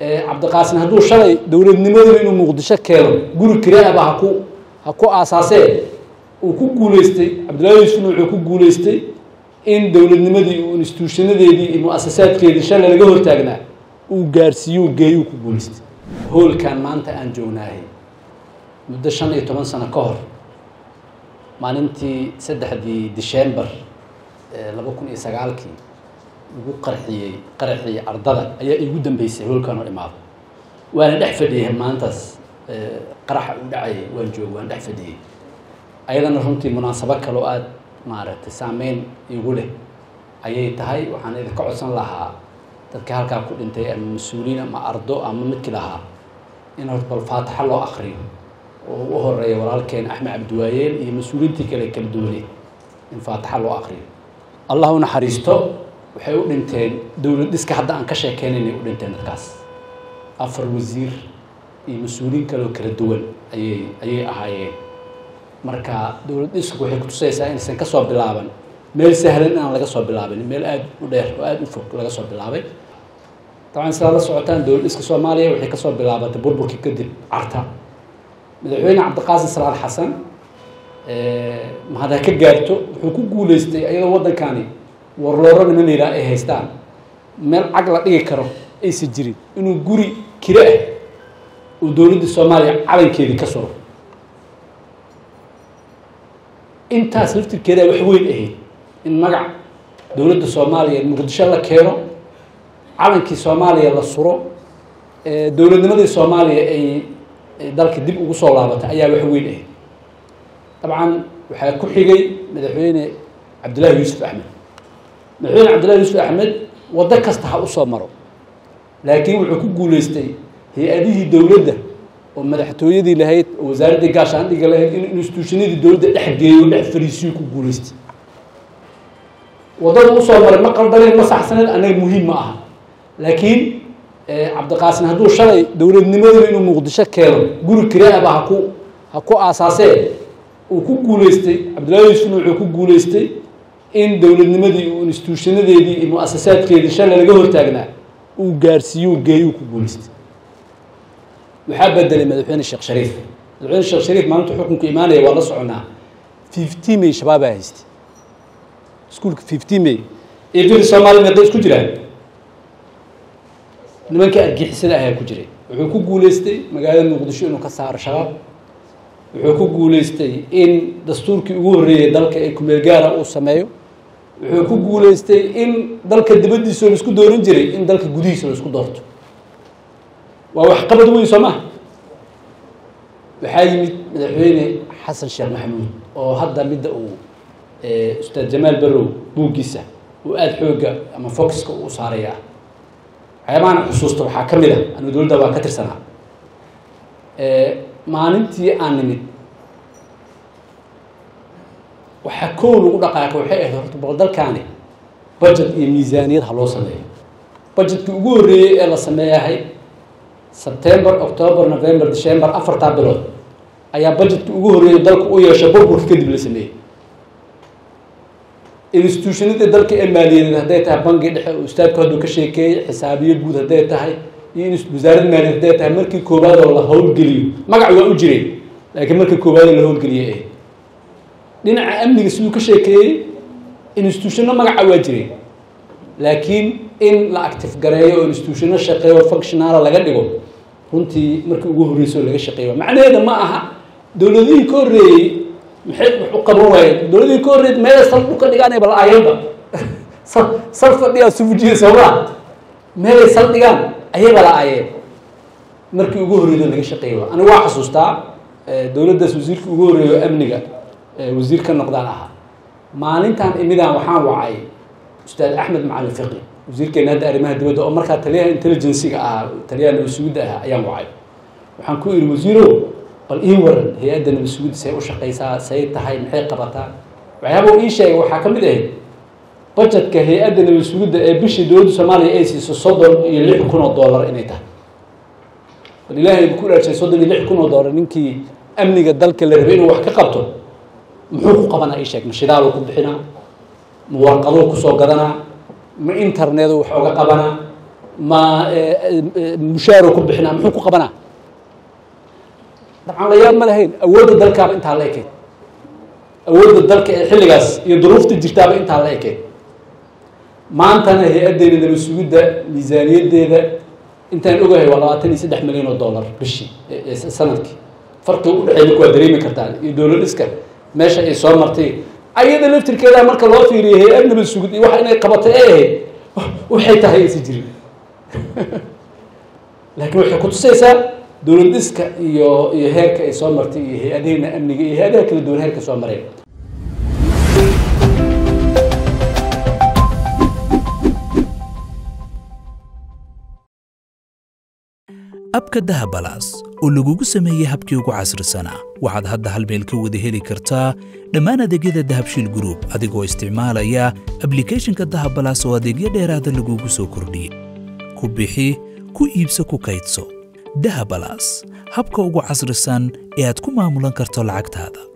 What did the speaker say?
cabdiqaasin hadduu shalay dowladnimadiiba inuu muqdisho keeno guri kiraaba haku ha ku aasaasee uu ku guuleystay cabdullahi yuusufna wuxuu ku guuleystay in dowladnimadii uu instituushanadeedii iyo mu-asasaadkeedii shalay laga hortaagnaa uu gaarsiiyo geeyuu ku guuleystay hoolkan maanta aan joognahay muddo shan iyo toban sano ka hor maalintii saddexdii december laba kun iyo sagaalkii lagu qarxiyey qaraxii ardada ayaa iigu dambeysay hoolkan oo imaado waana dhex fadhiyay maalintaas qaraxa u dhacayay waan jooga waan dhex fadhiyey ayadana runtii munaasabo kale oo aada maaragtay saameyn igu leh ayay tahay waxaan idinka codsan lahaa dadka halkaa ku dhintay ama mas-uuliin ama ardo ama midki lahaa in horta bal faataxa loo akriyo oo u horeeya walaalkeen axmed cabdiwaayeel iyo mas-uuliintii kale kala duwanay in faataxa loo akriyo allah u naxariisto waxay u dhinteen dowlad dhiska hadda aan ka sheekeynaynay u dhinteen dadkaas afar wasiir iyo mas-uuliin kale oo kala duwan ayay ayay ahaayeen marka dowlad dhisku waxay kutusaysaa inaysan ka soo bilaaban meel sahlan inaan laga soo bilaabin meel aada u dheer oo aada u fog laga soo bilaabay dabcan sidaad la socotaan dowlad dhiska soomaaliya waxay kasoo bilaabatay burburkii kadib carta madaxweyne cabdiqaasim salaad xasan mahad ha ka gaarto wuxuu ku guuleystay ayadoo waddankani warlooro niman la yidhaha ay haystaan meel cag la dhigi karo aysan jirin inuu guri kire ah uu dowladda soomaaliya calankeedii ka suro intaas laftirkeeda wax weyn ahayd in magac dowladda soomaaliya muqdisho la keeno calankii soomaaliya la suro dowladnimadii soomaaliya ay dalka dib ugu soo laabatay ayaa wax weyn ahayd dabcan waxaa ku xigay madaxweyne cabdullaahi yuusuf axmed madaxweyne cabdullahi yuusuf axmed waddo kasta ha usoo maro laakiin wuxuu ku guuleystay hay-adihii dowladda oo madaxtooyadii lahayd oo wasaaraddii gaashaandhiga lahayd in instituushanadii dowladda dhex geeyo dhex fariisiyo ku guuleystay waddada usoo maray ma qaldaneen ma saxsaneed anaga muhiim ma aha laakiin cabdiqaasin hadduu shalay dowladnimadiiba inuu muqdisho keeno guri kiraaba haku ha ku aasaasee uu ku guuleystay cabdullahi yuusufna wuxuu ku guuleystay in dowladnimadii uu instituushanadeedii iyo mu-asasaadkeedii shalay laga hortaagnaa uu gaarsiiyo geeyuu ku guuleystay waxaa bedelay madaxweyne sheekh shariif madaxweyne sheekh shariif maalintu xukunku imaanaya waa la soconaa fifty may shabaabaa haystay iskuulka fifty may iyo fili soomaaliya meeqa isku jiraan nimanka argixisada ayaa ku jiray wuxuu ku guuleystay magaalada muqdisho inuu ka saaro shabaab wuxuu ku guuleystay in dastuurkii ugu horreeyay dalka ee kumeel gaara uu sameeyo wuxuu ku guuleystay in dalka dibaddiisa la isku dooran jiray in dalka gudihiisa la isku doorto waa wax qabad weyn soo maha waxaa yimid madaxweyne xasan sheekh maxamuud oo hadda midda uu ustaad jamaal barow buuggiisa uu aada xoogga ama focuska uu saaraya waxyaabahan xusuusta waxaa ka mid a anu dowladda waa ka tirsanaa maalintii aan nimid waxaa kow lagu dhaqaaqay waxay ahayd horta bal dalkaani budget iyo miisaaniyad ha loo sameeyo budgetkii ugu horreeyey ee la sameeyahay sebtember october november december afartaa bilood ayaa budgetkii ugu horreeyay dalka u yeesha burburka kadib la sameeyey institutionadii dalka ee maaliyadeed hadday tahay bangi dhexe oo ustaadku hadduu ka sheekeeyey xisaabiyo guud hadday tahay iyo wasaaradda maaliyaed hadday tahay markii koowaad oo la howlgeliyo magac waa u jireen laakiin markii koowaad oo la howlgeliyey eh dhinaca amniga siduu ka sheekeeyey institutionno magaca waa jireen laakiin in la active gareeyo oo institutionno shaqeeyo functionaala laga dhigo runtii markii ugu horreysay oo laga shaqeeyo macnaheeda ma aha dowladihii ka horreeyey maxay wax u qaban waayeen dowladihii ka horreeyed meelay sal dhulka dhigaan bal aayanba sal fadhiyaa sufujiya soomaa meelay sal dhigaan ayay bala aayeen markii ugu horreedo laga shaqeeyo anigu waa xasuustaa dowladdaas wasiirka ugu horreeyo amniga wasiir ka noqdaan ahaa maalintan imidaan waxaan wacay ustaad axmed macalin fiqi wasiirkeena hadda arrimaha dibadda oo markaa taliyaha intelligencyga ahaa taliyaha nabadsuguudda ahaa ayaan wacay waxaan ku idhi wasiirow bal ii waran hay-adda nabadsuguudda say u shaqaysaa say tahay maxay qabataa waxyaaba ii sheegay waxaa ka mid ahayd budgetka hay-adda nabadsuguudda ee bishii dowladda soomaaliya ay siiso soddon iyo lix kun oo dollar inay tahay bal ilaahay ku dhaarshay soddon iyo lix kun oo dollar ninkii amniga dalka la rabay inuu wax ka qabto muxuu ku qabanaa ii sheeg ma shidaaluu ku bixinaa ma warqaduu kusoo gadanaa ma internetu wax oga qabanaa ma mushaaru ku bixinaa muxuu ku qabanaa dabcan la yaab ma lahayn awoodda dalkaaba intaa la ekeyd awoodda dalka ee xilligaas iyo duruufta jirtaaba intaa la ekeyd maantana hay-addeeda nabad sugidda miisaaniyaddeeda intaan ogahay waa labaatan iyo saddex milyan oo dollar bishii sanadkii farqiga u dhexeey marka waa dareemi kartaan iyo dowlad dhiska meesha ay soo martay ayada laftirkeeda marka loo fiiriyo hay-ad nabad sugid iyo waxa inay qabatay ay ahayd waxay tahay aysan jirin laakiin waxay kutusaysaa dowlad dhiska iyo iyo heerka ay soo martay iyo hay-adaheena amniga iyo hay-adaha kala duwan heerka soo mareen abka dahabalaas oo lagugu sameeyey habkii ugu casrisanaa waxaad hadda hal meel ka wada heli kartaa dhammaan adeegyada dahabshiil gruub adigoo isticmaalaya ablikhethonka dahabalaas oo adeegyo dheeraada lagugu soo kordhiyey ku bixi ku iibso ku kaydso dahabalaas habka ugu casrisan ee aad ku maamulan karto lacagtaada